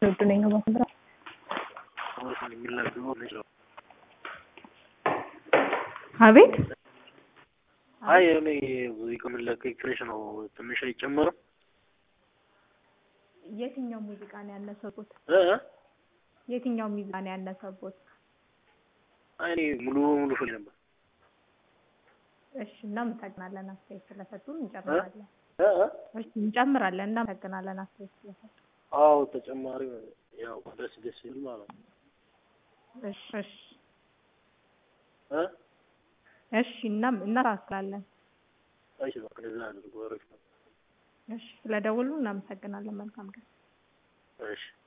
ውድ ነኝ ነው ማስምራ አቤት አይ እኔ ሙዚቃ የምንለቀቅ ፍሬሽ ነው ትንሽ አይጨመርም? የትኛው ሙዚቃ ነው ያነሰቦት? እ የትኛው ሙዚቃ ነው ያነሰቦት? አይ እኔ ሙሉ በሙሉ ፍል ነበር። እሺ እናመሰግናለን አስተያየት ስለሰጡን እንጨምራለን። እ እሺ እንጨምራለን እናመሰግናለን አስተያየት ስለሰጡን። አዎ ተጨማሪ ያው ደስ ደስ ይል ማለት ነው። እሺ እሺ እ እሺ እናም እናስተካክላለን። እሺ በቃ እንደዛ አድርጎ አሪፍ ነው። እሺ ስለደወሉ እናመሰግናለን። መልካም ቀን። እሺ